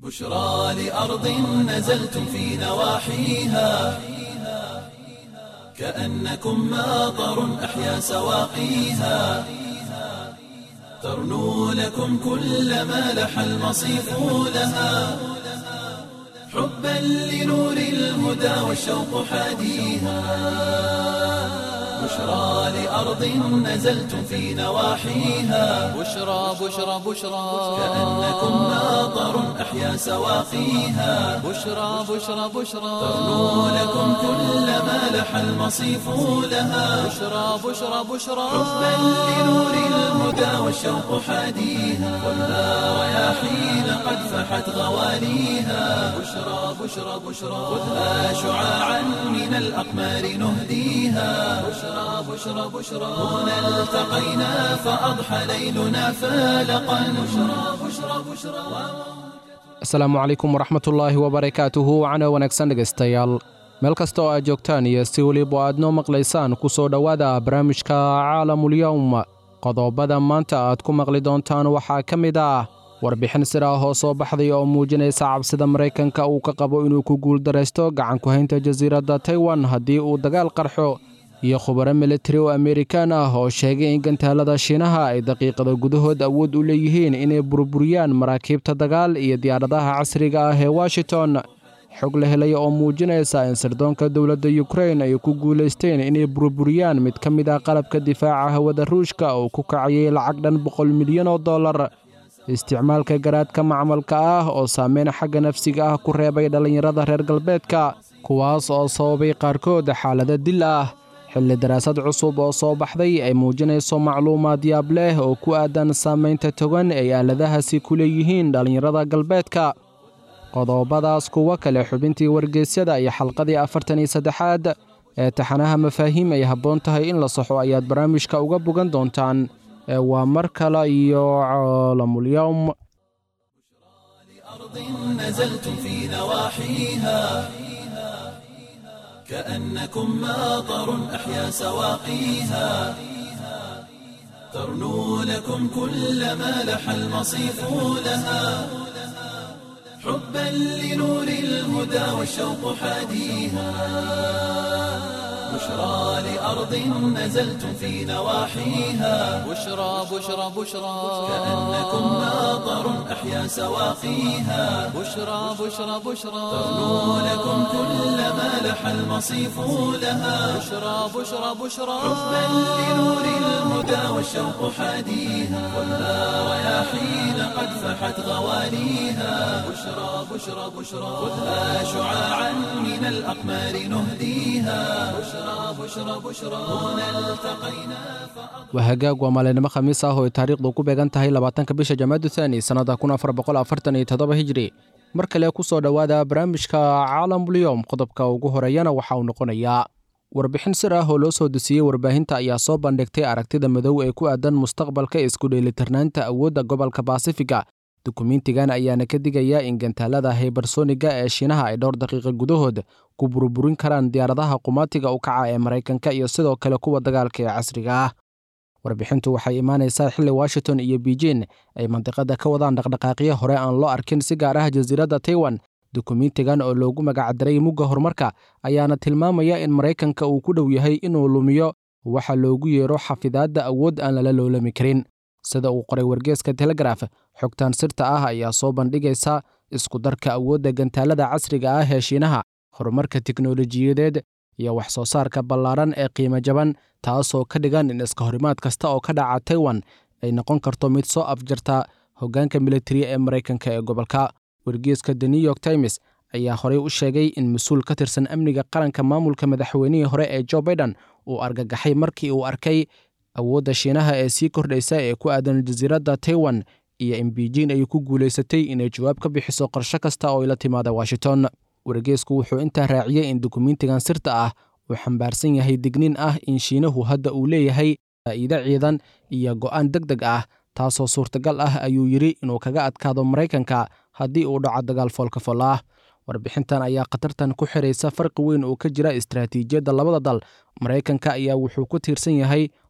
بشرى لأرض نزلتم في نواحيها كأنكم ماطر أحيا سواقيها ترنو لكم كل ما لح المصيف لها حبا لنور الهدى والشوق حاديها بشرى لأرض نزلتم في نواحيها بشرى بشرى بشرى كأنكم ماطر أحيا سواقيها بشرى بشرى بشرى ترنو لكم كل ما لح المصيف لها بشرى بشرى بشرى حبا لنور الهدى والشوق حاديها والنار رياحين قد فحت غواليها بشرى بشرى بشرى خذها شعاعا من الأقمار نهديها بشرى بشرى بشرى هنا التقينا فأضحى ليلنا فالقا بشرى بشرى بشرى asalaamu calaykum waraxmatullaahi wabarakaatuhu wacana wanaagsan dhegaystayaal meel kasta oo aad joogtaan iyo si weliba aad noo maqlaysaan ku soo dhowaada barnaamijka caalamulyowm qodobada maanta aad ku maqli doontaan waxaa ka mid ah warbixin sir ah oo soo baxday oo muujinaysa cabsida maraykanka uu ka qabo inuu ku guuldaraysto gacan ku haynta jasiiradda taiwan haddii uu dagaal qarxo iyo khubaro militari oo amerikaan ah oo sheegay in gantaalada shiinaha ay daqiiqada gudahood awood u leeyihiin inay burburiyaan maraakiibta dagaal iyo diyaaradaha casriga ah ee washington xog la helaya oo muujinaysa in sirdoonka dowladda yukrain ay ku guulaysteen inay burburiyaan mid ka mid ah qalabka difaaca hawada ruushka oo ku kacayay lacag dhan boqol milyan oo dollar isticmaalka garaadka macmalka ah oo saameyn xagga nafsiga ah ku reebay dhallinyarada reer galbeedka kuwaas oo sababay qaarkood xaalado dil ah xilli daraasad cusub oo soo baxday ay muujinayso macluumaad yaab leh oo ku aadan saamaynta togan ay aaladahaasi ku leeyihiin dhallinyarada galbeedka qodobadaas kuwo kale xubintii wargeysyada iyo xalqadii afartan iyo saddexaad ee taxanaha mafaahiim ay habboon tahay in la saxo ayaad barnaamijka uga bogan doontaan ee waa mar kale iyo caalamulyowm أرض نزلتم في نواحيها كأنكم ماطر أحيا سواقيها ترنو لكم كل ما لح المصيف لها حبا لنور الهدى والشوق حاديها بشرى لأرض نزلتم في نواحيها بشرى بشرى بشرى كأنكم ماطر أحيا سواقيها بشرى بشرى بشرى ترنو لكم كل ما لح المصيف لها بشرى بشرى بشرى حبا لنور الهدى والشوق حاديها والنار رياحين قد فحت غواليها بشرى بشرى بشرى خذها شعاعا من الأقمار نهديها بشرى بشرى بشرى هنا التقينا waa hagaag waa maalinimo khamiis ah oo ay taariikhdu ku beegan tahay labaatanka bisha jamaadu thaani sannada kun afar boqol afartan iyo toddoba hijri mar kale ku soo dhowaada barnaamijka caalamulyoom qodobka ugu horeeyana waxa uu noqonayaa warbixin sir ah oo loo soo dusiyey warbaahinta ayaa soo bandhigtay aragtida madow ee ku aadan mustaqbalka isku dheelitirnaanta awoodda gobolka baasifiga dukumiintigan ayaana ka digaya in gantaalada haybarsoniga ee shiinaha ay dhowr daqiiqa gudahood ku burburin karaan diyaaradaha qumaatiga u kaca ee maraykanka iyo sidoo kale kuwa dagaalka ee casriga ah warbixintu waxay imaanaysaa xilli washington iyo beijin ay mandiqada ka wadaan dhaqdhaqaaqyo hore aan loo arkin si gaar ah jasiiradda taiwan dukumiintigan oo loogu magacdaray mugga horumarka ayaana tilmaamaya in maraykanka uu ku dhow yahay inuu lumiyo waxa loogu yeero xafidaadda awood aan lala loolami karin sida uu qoray wargeeska telegraf xogtan sirta ah ayaa soo bandhigaysa isku darka awoodda gantaalada casriga ah ee shiinaha horumarka tiknolojiyadeed iyo wax soo saarka ballaaran ee qiimo jaban taasoo ka dhigan in iska horimaad kasta oo ka dhaca taiwan ay noqon karto mid soo afjarta hoggaanka militariya ee maraykanka ee gobolka wargeeska the new york times ayaa horey u sheegay in mas-uul ka tirsan amniga qaranka maamulka madaxweynihii hore ee jo baiden uu argagaxay markii uu arkay awoodda shiinaha ee sii kordhaysa ee ku aadan jasiiradda taiwan iyo in beijin ay ku guulaysatay inay jawaab ka bixiso qorsho kasta oo ay la timaada washington wargeesku wuxuu intaa raaciyey in dukumiintigan sirta ah uu xambaarsan yahay digniin ah in shiinahu hadda uu leeyahay faa'iide ciidan iyo go'aan deg deg ah taasoo suurtagal ah ayuu yidhi inuu kaga adkaado maraykanka haddii uu dhaco dagaal foolka fool ah warbixintan ayaa khatartan ku xiraysa farqi weyn oo ka jira istaraatiijiyadda labada dal maraykanka ayaa wuxuu ku tiirsan yahay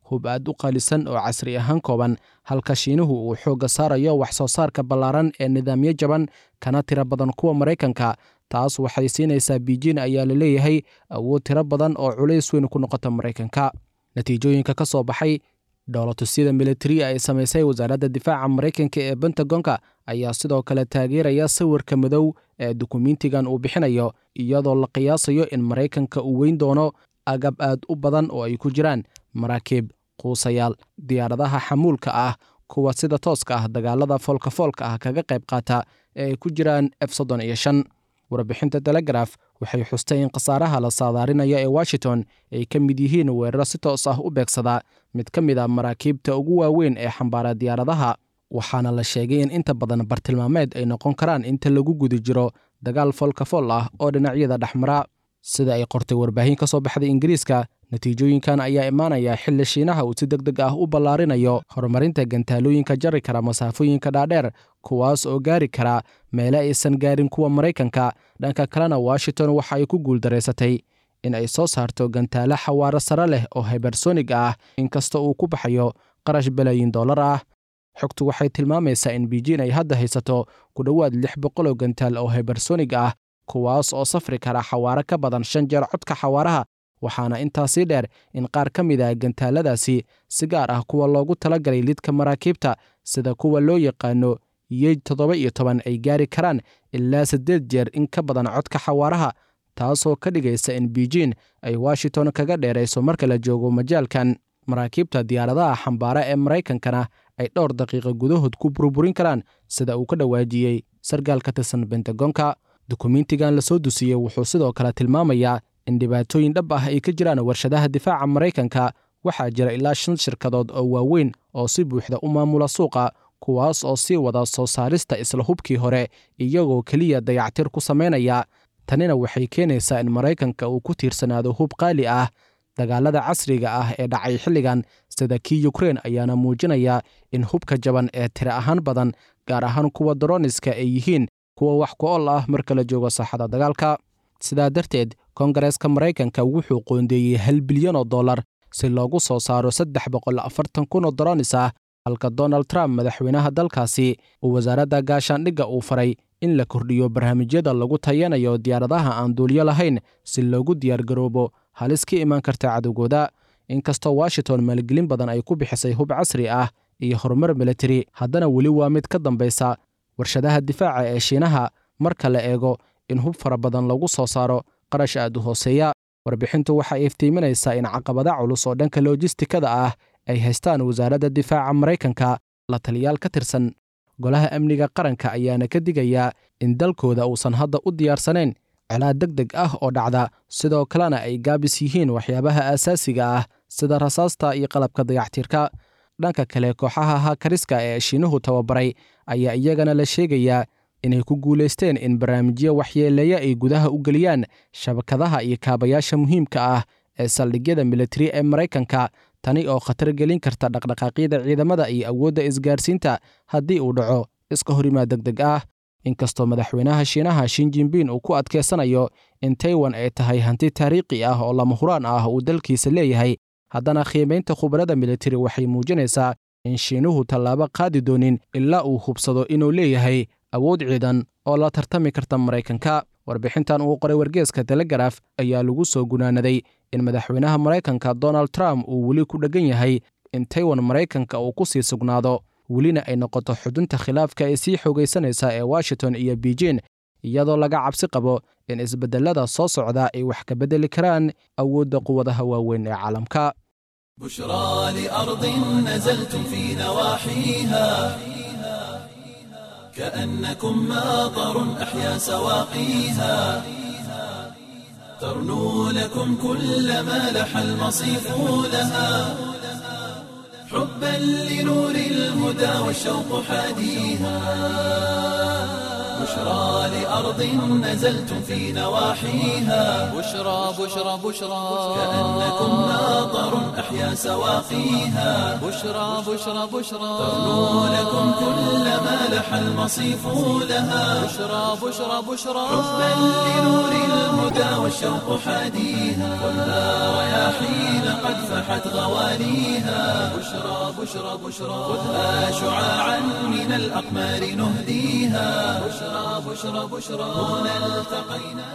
hub aad u qaalisan oo casri ahaan kooban halka shiinuhu uu xoogga saarayo wax soo saarka ballaaran ee nidaamyo jaban kana tiro badan kuwa maraykanka taas waxay siinaysaa biijin ayaa la leeyahay awood tiro badan oo culays weyn ku noqota maraykanka natiijooyinka ka soo baxay dhoolatusyada militariya ay samaysay wasaaradda difaaca maraykanka ee bentagonka ayaa sidoo kale taageeraya sawirka madow ee dukumentigan uu bixinayo iyadoo la qiyaasayo in maraykanka uu weyn doono agab aad u badan oo ay ku jiraan maraakiib quusayaal diyaaradaha xamuulka ah kuwa sida tooska ah dagaalada foolkafoolka ah kaga qayb qaata ee ay ku jiraan f soddon iyo shan warbixinta telegraf waxay xustay in khasaaraha la saadaarinayo ee washington ay ka mid yihiin weeraro si toos ah u beegsada mid ka mid a maraakiibta ugu waaweyn ee xambaara diyaaradaha waxaana la sheegay in inta badan bartilmaameed ay noqon karaan inta lagu guda jiro dagaal foolkafool ah oo dhinacyada dhexmara sida ay qortay warbaahin ka soo baxday ingiriiska natiijooyinkan ayaa imaanaya xilli shiinaha uu si deg deg ah u ballaarinayo horumarinta gantaalooyinka jari kara masaafooyinka dhaadheer kuwaas oo gaari kara meele aysan gaarin kuwa maraykanka dhanka kalena washington waxa ay ku guuldaraysatay in ay soo saarto gantaalo xawaaro sare leh oo hibersonig ah inkasta uu ku baxayo qarash balaayin dollar ah xogtu waxay tilmaamaysaa in biijin ay hadda haysato ku dhowaad lix boqol oo gantaal oo hibersonig ah kuwaas oo safri kara xawaaro ka badan shan jeer codka xawaaraha waxaana intaasii dheer in qaar ka mid ah gantaaladaasi si gaar ah kuwa loogu talagalay lidka maraakiibta sida kuwa loo yaqaano yeej toddoba iyo toban ay gaari karaan ilaa siddeed jeer in ka badan codka xawaaraha taasoo ka dhigaysa in biijin ay washington kaga dheerayso marka la joogo majaalkan maraakiibta diyaaradaha xambaara ee maraykankana ay dhowr daqiiqo gudahood ku burburin karaan sida uu ka dhawaajiyey sargaal ka tirsan bentagonka dukumentigan lasoo dusiyey wuxuu sidoo kale tilmaamayaa in dhibaatooyin dhab ah ay ka jiraan warshadaha difaaca maraykanka waxaa jira ilaa shan shirkadood oo waaweyn oo si buuxda u maamula suuqa kuwaas oo sii wada soo saarista isla hubkii hore iyagoo keliya dayactir ku samaynaya tanina waxay keenaysaa in maraykanka uu ku tiirsanaado hub qaali ah dagaalada casriga ah ee dhacay xilligan sida kii yukrein ayaana muujinaya in hubka jaban ee tiro ahaan badan gaar ahaan kuwa daroniska ay yihiin kuwa wax ku ol ah marka la joogo saaxada dagaalka sidaa darteed kongareeska maraykanka wuxuu qoondeeyey hal bilyan oo dollar si loogu soo saaro saddex boqol afartan kun oo doronis ah halka donald trump madaxweynaha dalkaasi uu wasaaradda gaashaandhigga uu faray in la kordhiyo barnaamijyada lagu tayanayo diyaaradaha aan duuliyo lahayn si loogu diyaargaroobo halis ka imaan karta cadowgooda inkastoo washington maalgelin badan ay ku bixisay hub casri ah iyo horumar militari haddana weli waa mid ka dambaysa warshadaha difaaca ee shiinaha marka la eego in hub fara badan lagu soo saaro qarash aad u hooseeya warbixintu waxay iftiiminaysaa in caqabada culus oo dhanka lojistikada ah ay haystaan wasaaradda difaaca maraykanka la taliyaal ka tirsan golaha amniga qaranka ayaana ka digayaa in dalkooda uusan hadda u diyaarsanayn colaad deg deg ah oo dhacda sidoo kalena ay gaabis yihiin waxyaabaha aasaasiga ah sida rasaasta iyo qalabka dayactirka dhanka kale kooxaha hakariska ee shiinuhu tababaray ayaa iyagana la sheegayaa inay ku guulaysteen in barnaamijyo waxyeeleeya ay gudaha u geliyaan shabakadaha iyo kaabayaasha muhiimka ah ee saldhigyada militari ee maraykanka tani oo khatar gelin karta dhaqdhaqaaqyada ciidamada iyo awoodda isgaarsiinta haddii uu dhaco iska horimaad deg deg ah inkastoo madaxweynaha shiinaha shin jinbin uu ku adkaysanayo in taiwan ay tahay hanti taariikhi ah oo lama huraan ah uu dalkiisa leeyahay haddana qiimaynta khubarada militari waxay muujinaysaa in shiinuhu tallaabo qaadi doonin ilaa uu hubsado inuu leeyahay awood ciidan oo la tartami karta maraykanka warbixintan uu qoray wargeeska telegraf ayaa lagu soo gunaanaday in madaxweynaha maraykanka donald trump uu weli ku dheggan yahay in taiwan maraykanka uu ku sii sugnaado welina ay noqoto xudunta khilaafka ee sii xoogaysanaysa ee washington iyo beijin iyadoo laga cabsi qabo in isbedelada soo socda ay wax ka beddeli karaan awoodda quwadaha waaweyn ee caalamka بشرى لأرض نزلتم في نواحيها كأنكم ماطر أحيا سواقيها ترنو لكم كل ما لح المصيف لها حبا لنور الهدى والشوق حاديها بشرى لأرض نزلتم في نواحيها بشرى بشرى بشرى كأنكم ناظر أحيا سواقيها بشرى بشرى بشرى ترنو لكم كل ما لح المصيف لها بشرى بشرى بشرى حبا لنور الهدى والشوق حاديها خذها رياحين قد فحت غواليها بشرى بشرى بشرى خذها شعاعا من الأقمار نهديها بشرى بشرى بشرى هنا التقينا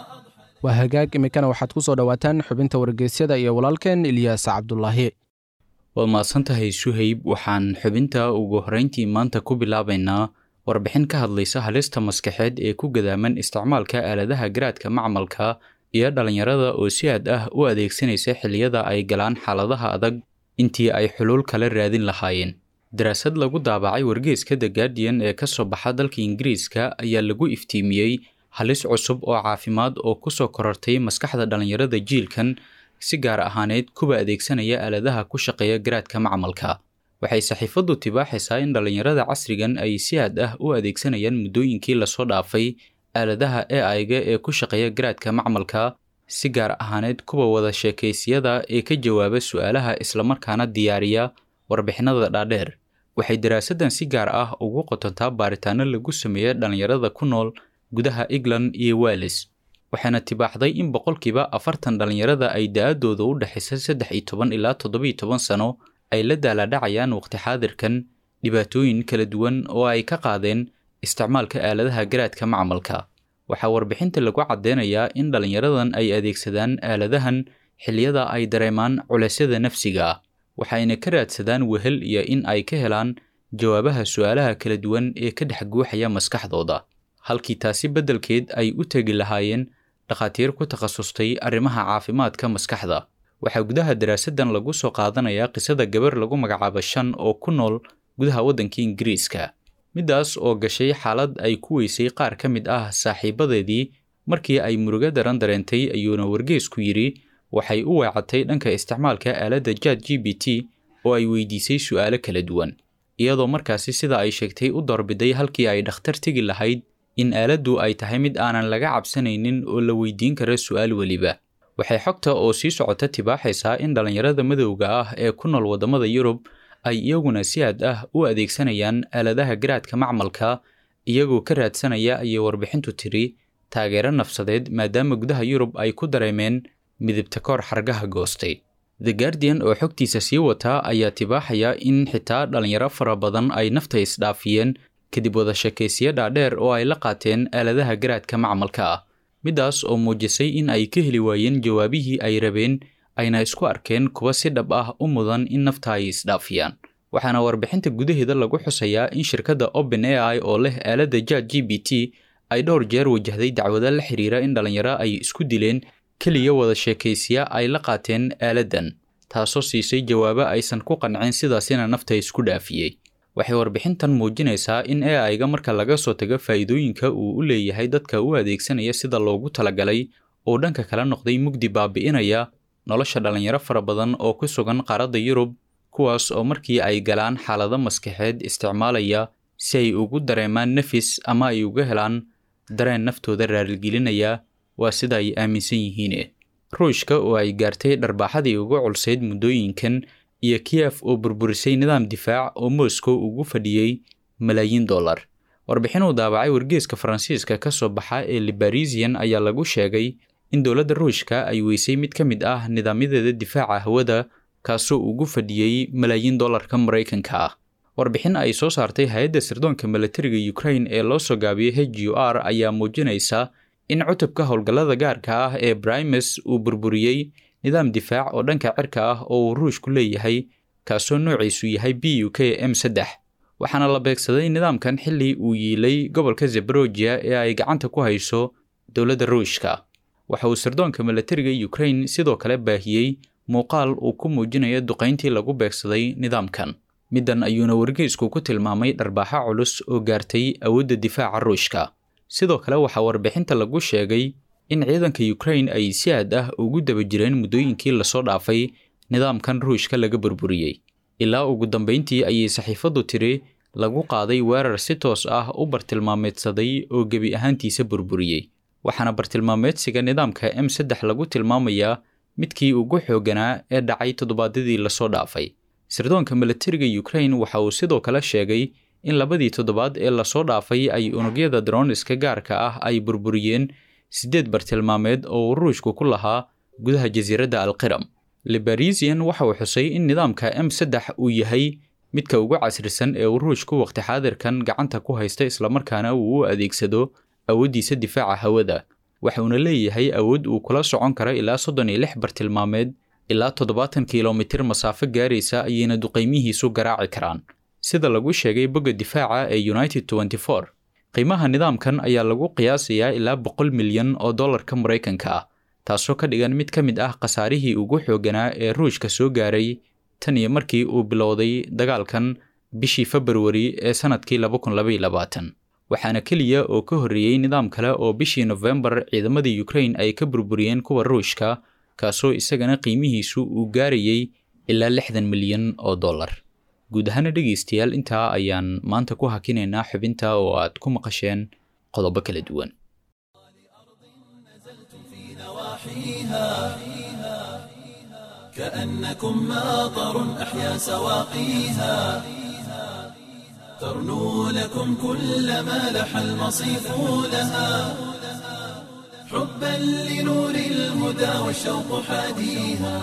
waa hagaag iminkana waxaad ku soo dhowaataan xubinta wargeysyada iyo walaalkeen ilyaas cabdulaahi waad mahadsantahay suhayb waxaan xubinta ugu horrayntii maanta ku bilaabaynaa warbixin ka hadlaysa halista maskaxeed ee ku gadaaman isticmaalka aaladaha garaadka macmalka iyo dhallinyarada oo si aad ah u adeegsanaysa xilliyada ay galaan xaaladaha adag intii ay xuluul kala raadin lahaayeen daraasad lagu daabacay wargeeska the guardian ee ka soo baxa dalka ingiriiska ayaa lagu iftiimiyey halis cusub oo caafimaad oo ku soo korortay maskaxda dhallinyarada jiilkan si gaar ahaaneed kuwa adeegsanaya aaladaha ku shaqeeya garaadka macmalka waxay saxiifaddu tibaaxaysaa in dhallinyarada casrigan ay si aad ah u adeegsanayaan muddooyinkii lasoo dhaafay aaladaha ai-ga ee ku shaqeeya garaadka macmalka si gaar ahaaneed kuwa wada sheekaysiyada ee ka jawaaba su'aalaha islamarkaana diyaariya warbixinada dhaadheer waxay daraasaddan si gaar ah ugu qotontaa baaritaano lagu sameeya dhallinyarada ku nool gudaha england iyo wales waxaana tibaaxday in boqolkiiba afartan dhallinyarada ay da-adooda u dhexaysa saddex iyo toban ilaa toddobiyo toban sano ay la daalaadhacayaan waqti xaadirkan dhibaatooyin kala duwan oo ay ka qaadeen isticmaalka aaladaha garaadka macmalka waxaa warbixinta lagu caddeynayaa in dhallinyaradan ay adeegsadaan aaladahan xilliyada ay dareemaan culeysyada nafsiga ah waxayna ka raadsadaan wehel iyo in ay ka helaan jawaabaha su'aalaha kala duwan ee ka dhex guuxaya maskaxdooda halkii taasi beddelkeed ay u tegi lahaayeen dhakhaatiir ku takhasustay arrimaha caafimaadka maskaxda waxaa gudaha daraasaddan lagu soo qaadanayaa qisada gabar lagu magacaabo shan oo ku nool gudaha waddanka ingiriiska middaas oo gashay xaalad ay ku weysay qaar ka mid ah saaxiibadeedii markii ay murugo daran dareentay ayuuna wargeesku yidhi waxay u weecatay dhanka isticmaalka aaladda jad g b t oo ay weydiisay su'aalo kala duwan iyadoo markaasi sida ay sheegtay u doorbiday halkii ay dhakhtar tegi lahayd in aaladdu ay tahay mid aanan laga cabsanaynin oo la weydiin kara su'aal weliba waxay xogta oo sii socota tibaaxaysaa in dhallinyarada madowga ah ee ku nool waddamada yurub ay iyaguna si aad ah u adeegsanayaan aaladaha garaadka macmalka iyagoo ka raadsanaya ayay warbixintu tiri taageero nafsadeed maadaama gudaha yurub ay ku dareemeen midibta koor xargaha goostay the guardian oo xogtiisa sii wataa ayaa tibaaxaya in xitaa dhallinyaro fara badan ay nafta isdhaafiyeen kadib wada sheekaysiyo dhaadheer oo ay la qaateen aaladaha garaadka macmalka ah middaas oo muujisay in ay ka heli waayeen jawaabihii ay rabeen ayna isku arkeen kuwa si dhab ah u mudan in nafta ay isdhaafiyaan waxaana warbixinta gudaheeda lagu xusayaa in shirkadda open a i oo leh aaladda jad g b t ay dhowr jeer wajahday dacwado la xiriira in dhallinyaro ay isku dileen keliya wada sheekaysiya ay la qaateen aaladdan taasoo siisay jawaabo aysan ku qancin sidaasina nafta isku dhaafiyey waxay warbixintan muujinaysaa in ai-ga marka laga soo tago faa'iidooyinka uu u leeyahay dadka u adeegsanaya sida loogu talagalay uu dhanka kala noqday mugdi baabi'inaya nolosha dhallinyaro fara badan oo ku sugan qaaradda yurub kuwaas oo markii ay galaan xaalado maskaxeed isticmaalaya si ay ugu dareemaan nafis ama ay uga helaan dareen naftooda raaligelinaya waa sida ay aaminsan yihiin ruushka oo ay gaartay dharbaaxadii ugu culsayd muddooyinkan iyo kiyef oo burburisay nidaam difaac oo moscow ugu fadhiyey malaayiin dollar warbixin uu daabacay wargeeska faransiiska ka soo baxa ee libarisian ayaa lagu sheegay in dowladda ruushka ay weysay mid ka mid ah nidaamyadeeda difaaca hawada kaasoo ugu fadhiyey malaayiin dollarka maraykanka ah warbixin ay soo saartay hay-adda sirdoonka milatariga ukraine ee loo soo gaabiyey h u r ayaa muujinaysa in cutubka howlgallada gaarka ah ee brimes uu burburiyey nidaam difaac oo dhanka cirka ah oo uu ruushku leeyahay kaasoo noociisu yahay b u k m saddex waxaana la beegsaday nidaamkan xilli uu yiilay gobolka zebarogia ee ay gacanta ku hayso dowladda ruushka waxa uu sirdoonka milatariga ukraine sidoo kale baahiyey muuqaal uu ku muujinayo duqayntii lagu beegsaday nidaamkan middan ayuuna wargeysku ku tilmaamay dharbaaxo culus oo gaartay awoodda difaaca ruushka sidoo kale waxaa warbixinta lagu sheegay in ciidanka ukraine ay si aad ah ugu daba jireen muddooyinkii lasoo dhaafay nidaamkan ruushka laga burburiyey ilaa ugu dambayntii ayay saxiifaddu tiri lagu qaaday weerar si toos ah u bartilmaameedsaday oo gebi ahaantiisa burburiyey waxaana bartilmaameedsiga nidaamka m saddex lagu tilmaamayaa midkii ugu xoogganaa ee dhacay toddobaadyadii lasoo dhaafay sirdoonka milatariga ukrain waxa uu sidoo kale sheegay in labadii toddobaad ee lasoo dhaafay ay unugyada droniska gaarka ah ay burburiyeen siddeed bartilmaameed oo ruushku ku lahaa gudaha jasiiradda alqiram libarisian waxa uu xusay in nidaamka m saddex uu yahay midka ugu casrisan ee uu ruushku waqti xaadirkan gacanta ku haysta islamarkaana uu u adeegsado awooddiisa difaaca hawada waxuuna leeyahay awood uu kula socon karo ilaa soddon iyo lix bartilmaameed ilaa toddobaatan kilomitir masaafo gaaraysa ayayna duqaymihiisu garaaci karaan sida lagu sheegay bogga difaaca ee united tenty four qiimaha nidaamkan ayaa lagu qiyaasayaa ilaa boqol milyan oo dollarka maraykanka ah taasoo ka dhigan mid ka mid ah khasaarihii ugu xoogganaa ee ruushka soo gaaray tan iyo markii uu bilowday dagaalkan bishii februari ee sannadkii laba kun labaiyo labaatan waxaana keliya oo ka horreeyey nidaam kale oo bishii nofembar ciidamada ukrain ay ka burburiyeen kuwa ruushka kaasoo isagana qiimihiisu uu gaarayay ilaa lixdan milyan oo dollar guud ahaana dhegaystayaal intaa ayaan maanta ku hakinaynaa xubinta oo aad ku maqasheen qodobo kala duwan كأنكم ماطر أحيا سواقيها ترنو لكم كل ما لح المصيف لها حبا لنور الهدى والشوق حاديها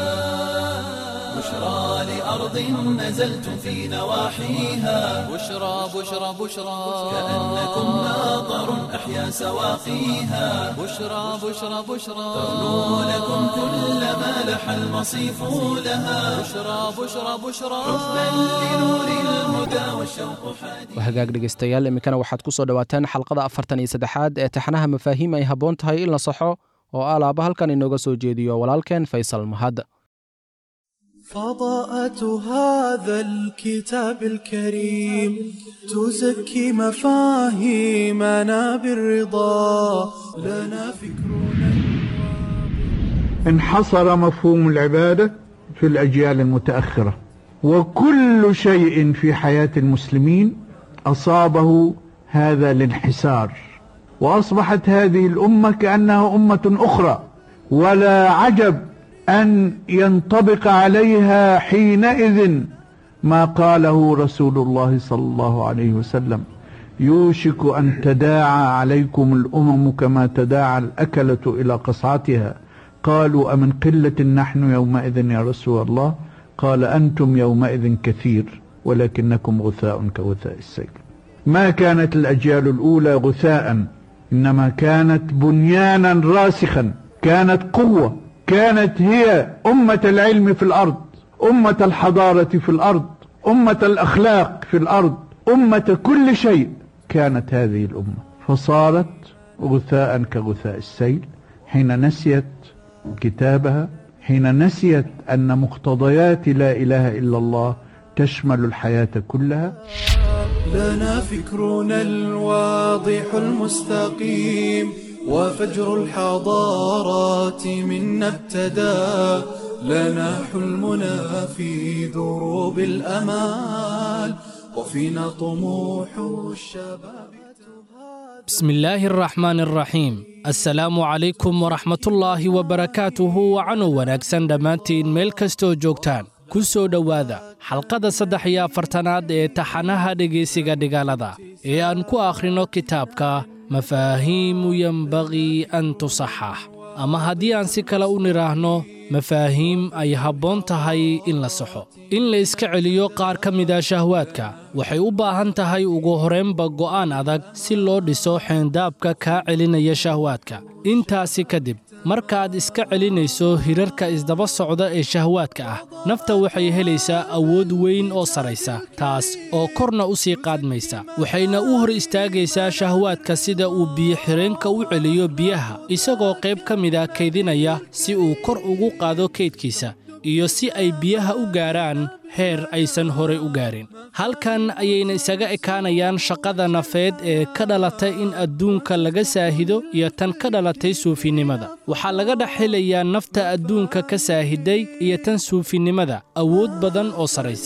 بشرى لأرض نزلتم في نواحيها بشرى بشرى بشرى كأنكم ماطر أحيا سواقيها بشرى بشرى بشرى ترنو لكم كل ما لح المصيف لها بشرى بشرى بشرى حبا لنور الهدى والشوق حاديها waa hagaag dhegaystayaal iminkana waxaad ku soo dhowaataan xalqada afartan iyo saddexaad ee taxanaha mafaahiim ay habboon tahay in la saxo oo alaaba halkan inooga soo jeediyo walaalkeen faysal mahad فضاءة هذا الكتاب الكريم تزكي مفاهيمنا بالرضا لنا فكرنا انحصر مفهوم العبادة في الأجيال المتأخرة وكل شيء في حياة المسلمين أصابه هذا الانحسار وأصبحت هذه الأمة كأنها أمة أخرى ولا عجب أن ينطبق عليها حينئذ ما قاله رسول الله صلى الله عليه وسلم يوشك أن تداعى عليكم الأمم كما تداعى الأكلة إلى قصعتها قالوا أمن قلة نحن يومئذ يا رسول الله قال أنتم يومئذ كثير ولكنكم غثاء كغثاء السيل ما كانت الأجيال الأولى غثاء إنما كانت بنيانا راسخا كانت قوة كانت هي أمة العلم في الأرض أمة الحضارة في الأرض أمة الأخلاق في الأرض أمة كل شيء كانت هذه الأمة فصارت غثاء كغثاء السيل حين نسيت كتابها حين نسيت أن مقتضيات لا إله إلا الله تشمل الحياة كلها لنا فكرنا الواضح المستقيم وفجر الحضارات منا ابتدى لنا حلمنا في دروب الأمال وفينا طموح الشباب بسم الله الرحمن الرحيم assalaamu calaykum waraxmatullaahi wabarakaatuhu wacanu wanaagsan dhammaantiin meel kastoo joogtaan ku soo dhowaada xalqada saddex iyo afartanaad ee taxanaha dhegaysiga dhigaalada ee aan ku akhrino kitaabka mafaahiimu yenbaqii an tusaxax ama haddii aan si kale u nidhaahno mafaahiim ay habboon tahay in la saxo in la iska celiyo qaar ka mida shahwaadka waxay u baahan tahay ugu horraynba go'aan adag si loo dhiso xeendaabka kaa celinaya shahwaadka intaasi kadib markaad iska celinayso hirarka isdaba socda ee shahwaadka ah nafta waxay helaysaa awood weyn oo saraysa taas oo korna u sii qaadmaysa waxayna u hor istaagaysaa shahwaadka sida uu biyo-xireenka u celiyo biyaha isagoo qayb ka mida kaydinaya si uu kor ugu qaado kaydkiisa iyo si ay biyaha u gaaraan heer aysan horay u gaarin halkan ayayna isaga ekaanayaan shaqada nafeed ee ka dhalatay in adduunka laga saahido iyo tan ka dhalatay suufinimada waxaa laga dhex helayaa nafta adduunka ka saahiday iyo tan suufinimada awood badan oo sarraysa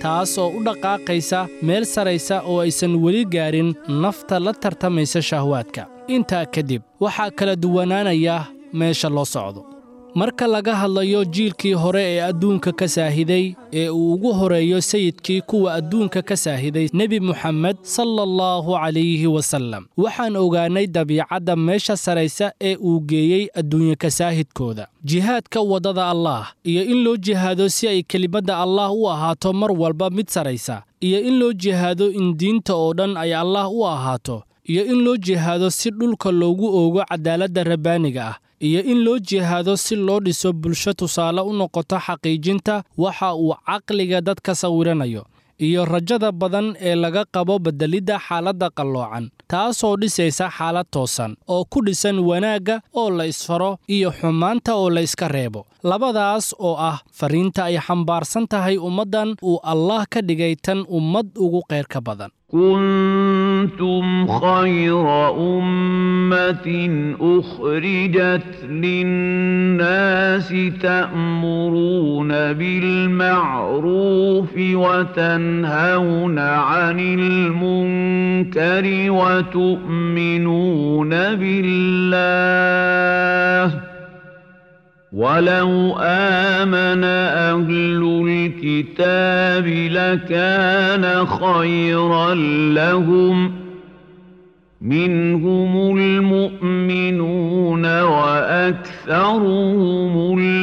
taas oo u dhaqaaqaysa meel saraysa oo aysan weli gaarin nafta la tartamaysa shahwaadka intaa kadib waxaa kala duwanaanaya meesha loo socdo marka laga hadlayo jiilkii hore ee adduunka ka saahiday ee uu ugu horeeyo sayidkii kuwa adduunka ka saahiday nebi muxamed sala allahu calayhi wasallam waxaan ogaannay dabiicadda meesha saraysa ee uu geeyey adduunye kasaahidkooda jihaadka waddada allaah iyo in loo jihaado si ay kelimadda allaah u ahaato mar walba mid saraysa iyo in loo jihaado in diinta oo dhan ay allaah u ahaato iyo in loo jihaado si dhulka loogu oogo cadaaladda rabbaaniga ah iyo in loo jihaado si loo dhiso bulsho tusaale u noqoto xaqiijinta waxa uu caqliga dadka sawiranayo iyo rajada badan ee laga qabo beddelidda xaaladda qalloocan taasoo dhisaysa xaalad toosan oo ku dhisan wanaagga oo la isfaro iyo xumaanta oo la iska reebo labadaas oo ah fariinta ay xambaarsan tahay ummaddan uu allaah ka dhigay tan ummad ugu qayrka badan كنتم خير أمة أخرجت للناس تأمرون بالمعروف وتنهون عن المنكر وتؤمنون بالله ولو آمن أهل الكتاب لكان خيرا لهم منهم المؤمنون وأكثرهم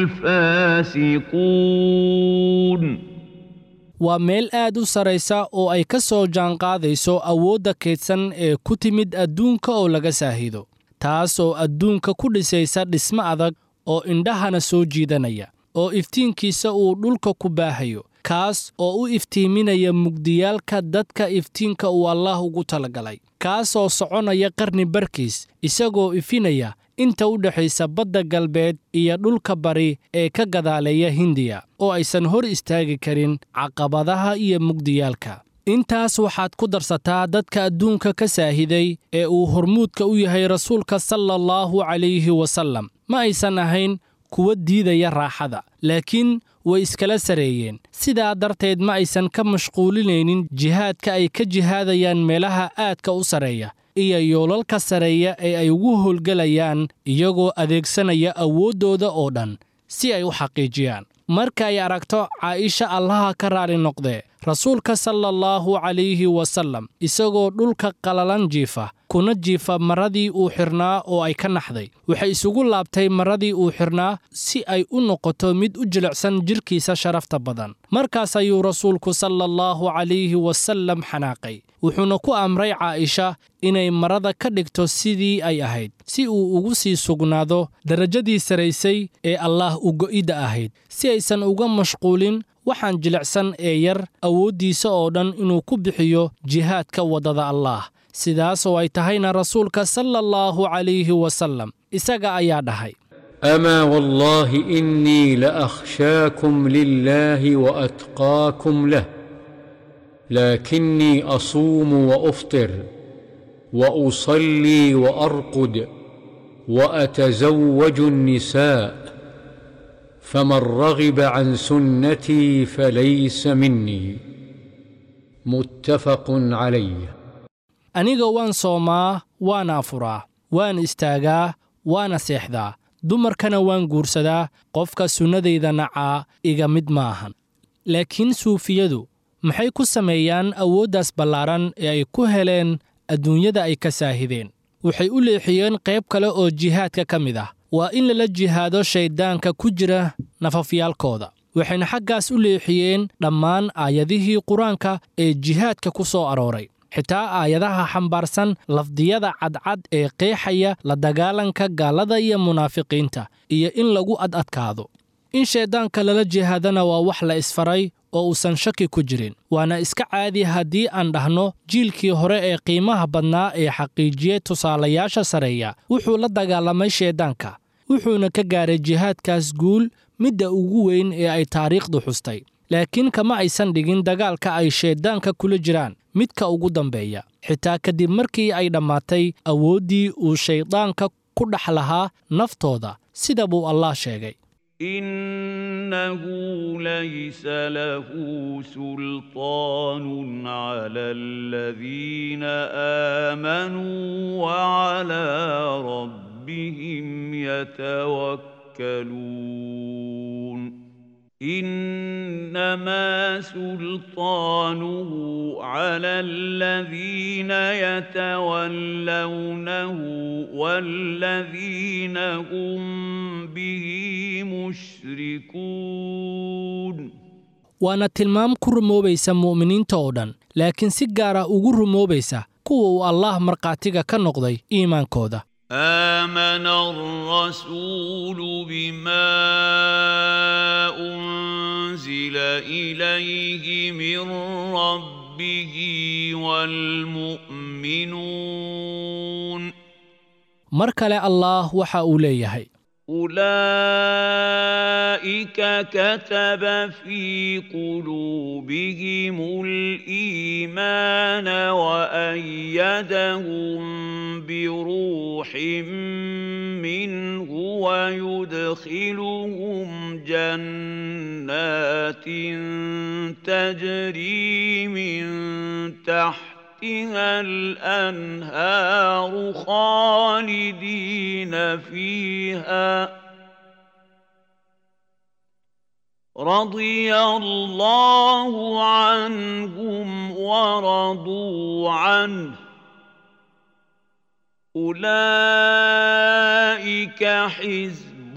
الفاسقون waa meel aad u saraysa oo ay ka soo jaanqaadayso awoodda kaydsan ee ku timid adduunka oo laga saahido taas oo adduunka ku dhisaysa dhismo adag oo indhahana soo jiidanaya oo iftiinkiisa uu dhulka ku baahayo kaas oo u iftiiminaya mugdiyaalka dadka iftiinka uu allaah ugu talagalay kaas oo soconaya qarni barkiis isagoo ifinaya inta u dhexaysa badda galbeed iyo dhulka bari ee ka gadaaleeya hindiya oo aysan hor istaagi karin caqabadaha iyo mugdiyaalka intaas waxaad ku darsataa dadka adduunka ka saahiday ee uu hormuudka u yahay rasuulka sala allahu calayhi wasallam ma aysan ahayn kuwa diidaya raaxada laakiin way iskala sareeyeen sidaa darteed ma aysan ka mashquulinaynin jihaadka ay ka jihaadayaan meelaha aadka u sarreeya iyo yoolalka sareeya ee ay ugu howlgelayaan iyagoo adeegsanaya awooddooda oo dhan si ay u xaqiijiyaan marka ay aragto caa'isha allaha ka raali noqdee rasuulka sala allahu calayhi wasallam isagoo dhulka qalalan jiifa kuna jiifa maradii uu xidhnaa oo ay ka naxday waxay isugu laabtay maradii uu xidhnaa si ay u noqoto mid u jilicsan jidhkiisa sharafta badan markaas ayuu rasuulku sala allahu calayhi wasallam xanaaqay wuxuuna ku amray caa'isha inay marada ka dhigto sidii ay ahayd si uu ugu sii sugnaado darajadii saraysay ee allaah u go'idda ahayd si aysan uga mashquulin waxaan jilicsan ee yar awooddiisa oo dhan inuu ku bixiyo jihaadka waddada allaah sidaas oo ay tahayna rasuulka sala allahu calayhi wasallam isaga ayaa dhahay أما والله إني لأخشاكم لله وأتقاكم له لكني أصوم وأفطر وأصلي وأرقد وأتزوج النساء فمن رغب عن سنتي فليس مني متفق عليه aniga waan soomaa waan afuraa waan istaagaa waana seexdaa dumarkana waan guursadaa qofka sunnadayda nacaa iga mid ma ahan laakiin suufiyadu maxay ku sameeyaan awooddaas ballaaran ee ay ku heleen adduunyada ay ka saahideen waxay u leexiyeen qayb kale oo jihaadka ka mid ah waa in lala jihaado shayddaanka ku jira nafafyaalkooda waxayna xaggaas u leexiyeen dhammaan aayadihii qur-aanka ee jihaadka ku soo arooray xitaa aayadaha xambaarsan lafdiyada cadcad ee qeexaya la dagaalanka gaalada iyo munaafiqiinta iyo in lagu ad adkaado in shayddaanka lala jihaadana waa wax la isfaray oo uusan shaki ku jirin waana iska caadi haddii aan dhahno jiilkii hore ee qiimaha badnaa ee xaqiijiyey tusaalayaasha sareeya wuxuu la dagaalamay shayddaanka wuxuuna ka gaaray jihaadkaas guul midda ugu weyn ee ay taariikhdu xustay laakiin kama aysan dhigin dagaalka ay shayddaanka kula jiraan midka ugu dambeeya xitaa kadib markii ay dhammaatay awooddii uu shayddaanka ku dhex lahaa naftooda sida buu allah sheegay إنه ليس له سلطان على الذين آمنوا وعلى ربهم يتوكلون إنما سلطانه على الذين يتولونه والذين هم به مشركون waana tilmaam ku rumoobaysa mu'miniinta oo dhan laakiin si gaara ugu rumoobaysa kuwa uu allaah markhaatiga ka noqday iimaankooda آمن الرسول بما أنزل إليه من ربه والمؤمنون mar kale allaah waxa uu leeyahay أولئك كتب في قلوبهم الإيمان وأيدهم بروح منه ويدخلهم جنات تجري من تحت تحتها الأنهار خالدين فيها رضي الله عنهم ورضوا عنه أولئك حزب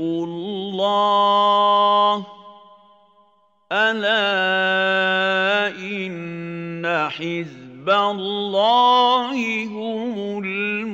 الله ألا إن حزب حزب الله هم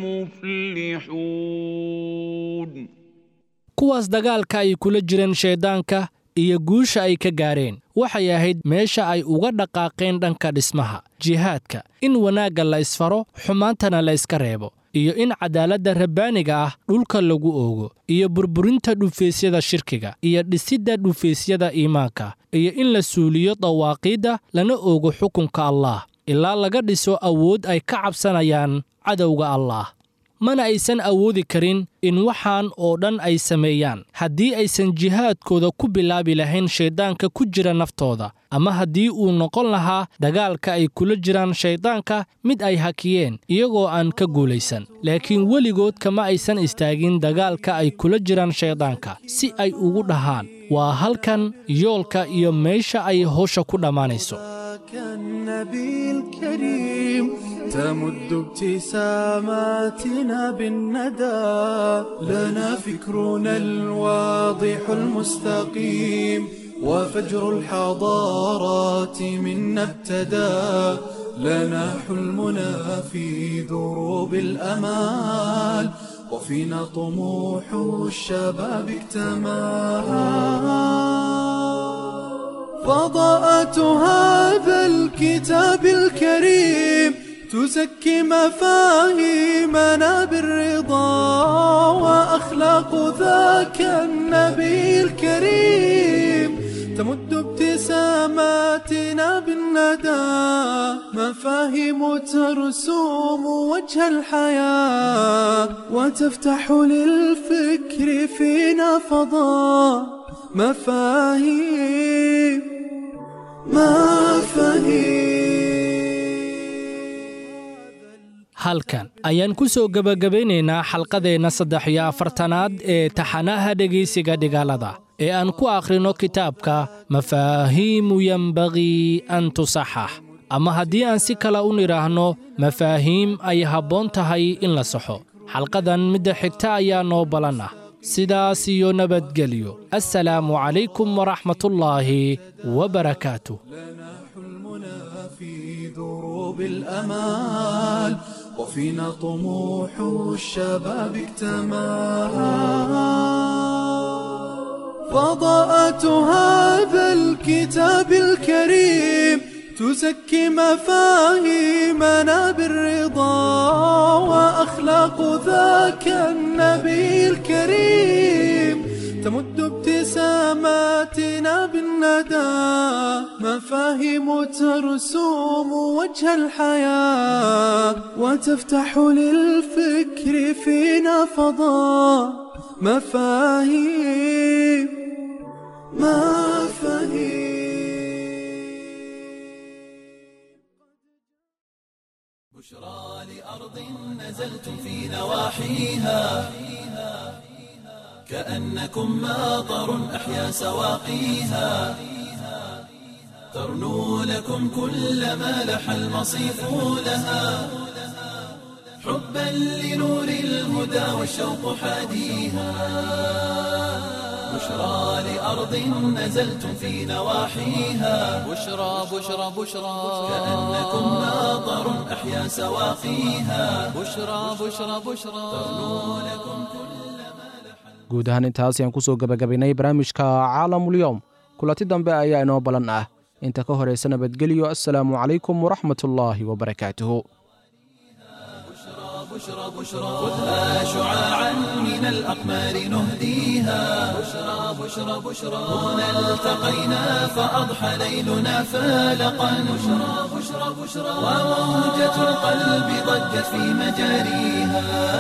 المفلحون kuwaas dagaalka ay kula jireen shayddaanka iyo guusha ay ka gaareen waxay ahayd meesha ay uga dhaqaaqeen dhanka dhismaha jihaadka in wanaagga la isfaro xumaantana la iska reebo iyo in cadaaladda rabbaaniga ah dhulka lagu oogo iyo burburinta dhufaysyada shirkiga iyo dhisidda dhufaysyada iimaanka iyo in la suuliyo dawaaqiidda lana oogo xukunka allaah ilaa laga dhiso awood ay ka cabsanayaan cadowga allaah mana aysan awoodi karin in waxaan oo dhan ay sameeyaan haddii aysan jihaadkooda ku bilaabi lahayn shayddaanka ku jira naftooda ama haddii uu noqon lahaa dagaalka ay kula jiraan shayddaanka mid ay hakiyeen iyagoo aan ka guulaysan laakiin weligood kama aysan istaagin dagaalka ay kula jiraan shayddaanka si ay ugu dhahaan waa halkan yoolka iyo meesha ay howsha ku dhammaanayso كالنبي الكريم تمد ابتساماتنا بالندى لنا فكرنا الواضح المستقيم وفجر الحضارات منا ابتدى لنا حلمنا في دروب الأمال وفينا طموح الشباب اكتمل فضاءة هذا الكتاب الكريم تزكي مفاهيمنا بالرضا وأخلاق ذاك النبي الكريم تمد ابتساماتنا بالندى مفاهيم ترسوم وجه الحياة وتفتح للفكر فينا فضاء مفاهيم halkan ayaan ku soo gebagabaynaynaa xalqadeenna saddex iyo afartanaad ee taxanaha dhegaysiga dhigaalada ee aan ku akhrino kitaabka mafaahiimu yembagii an tusaxax ama haddii aan si kale u nidhaahno mafaahiim ay habboon tahay in la saxo xalqadan midda xigta ayaa noo balan ah sidaas iyo nabadgelyo assalaamu calaykum waraxmatullaahi wabarakaatuh لنا حلمنا في دروب الأمال وفينا طموح الشباب اكتمل فضاءة هذا الكتاب الكريم تزكي مفاهيمنا بالرضا وأخلاق ذاك النبي الكريم تمد ابتساماتنا بالندى مفاهيم ترسوم وجه الحياة وتفتح للفكر فينا فضاء مفاهيم بشرى لأرض نزلتم في نواحيها كأنكم ماطر أحيا سواقيها ترنو لكم كل ما لح المصيف لها حبا لنور الهدى والشوق حاديها بشرى لأرض نزلتم في نواحيها بشرى بشرى بشرى كأنكم ماطر أحيا سواقيها بشرى بشرى بشرى guud ahaan intaas ayaan kusoo gebagabaynay barnaamijka caalamulyoom kulanti dambe ayaa inoo balan ah inta ka horaysa nabadgelyo assalaamu calaykum waraxmatullaahi wabarakaatuhu بشرى بشرى خذها شعاعا من الأقمار نهديها بشرى بشرى بشرى هنا التقينا فأضحى ليلنا فالقا بشرى بشرى بشرى وموجة القلب ضجت في مجاريها